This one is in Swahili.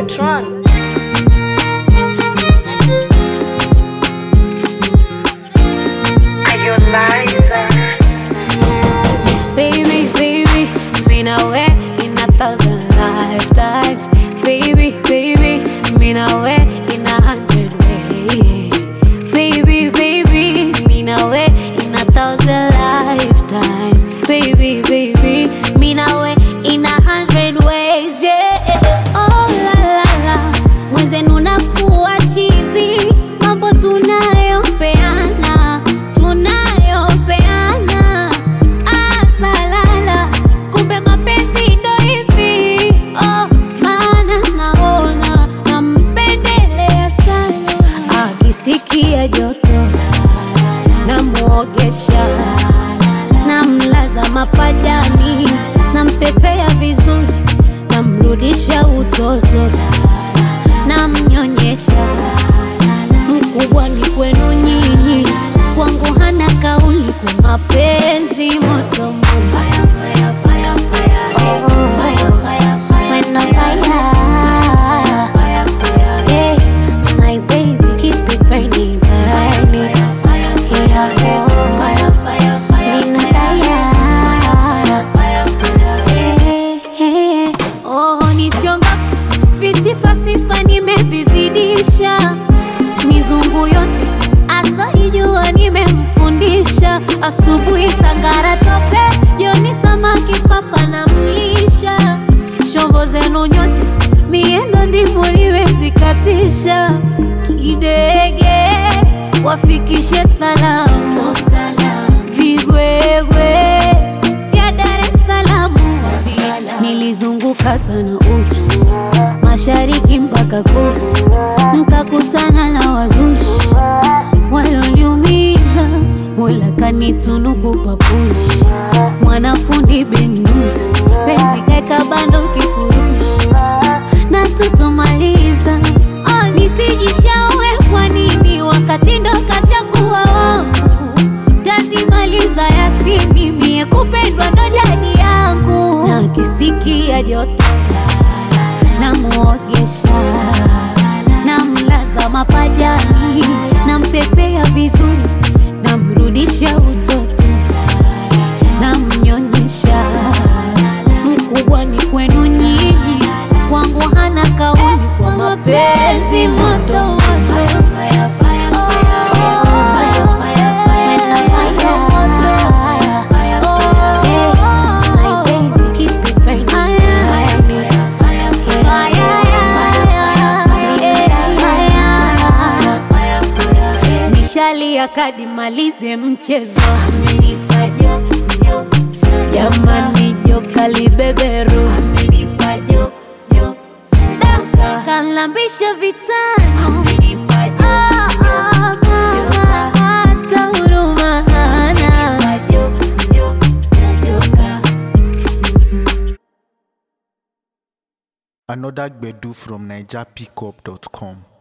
Tron. Baby, baby, mean away in a thousand lifetimes. Baby, baby, mean away in a hundred ways. Baby, baby, mean away in a thousand lifetimes. Baby, baby, mean away in a hundred ways. Yeah. Oh la la la, mwenzenu nakuwa chizi, mambo tunayopeana, tunayopeana asalala kumbe mapenzi ndo hivi oh, maana naona nampendelea sana akisikia joto namwogesha namlaza mapajani nampepea vizuri namrudisha utoto namnyonyesha mkubwa ni kwenu nyinyi kwangu hana kauli kwa mapenzi moto moto. Oh, when on fire. Yeah, my baby, keep it burning, burning. Yeah, oh, when on fire. Yeah, oh, nisionga visifasifa nimevizidisha mizungu yote asoijua nimemfundisha asubuhi sangara tope joni samaki papa na mlisha shombo zenu nyote miendo ndimo liwezikatisha kidege wafikishe salamu vigwegwe vya Dar es Salaam nilizunguka sana ups mashariki mpaka kusi nkakutana na wazushi walioniumiza mola kanitunuku papushi mwanafundi benus penzi kaeka bando kifurushi na tutomaliza oh, nisijishaue kwa nini wakati ndo kashakuwa wangu tazimaliza yasini mie kupendwa ndo jadi yangu na kisikia joto namwogesha namlaza mapajani nampepea vizuri namrudisha utoto namnyonyesha mkubwa ni kwenu nyinyi kwangu hana kauli kwa mapenzi moto moto nishalia kadi malize mchezo jamani joka libeberu Da, kalambisha vitano Ah, ah, mama, hata huruma hana Another Gbedu from NigerPickup.com.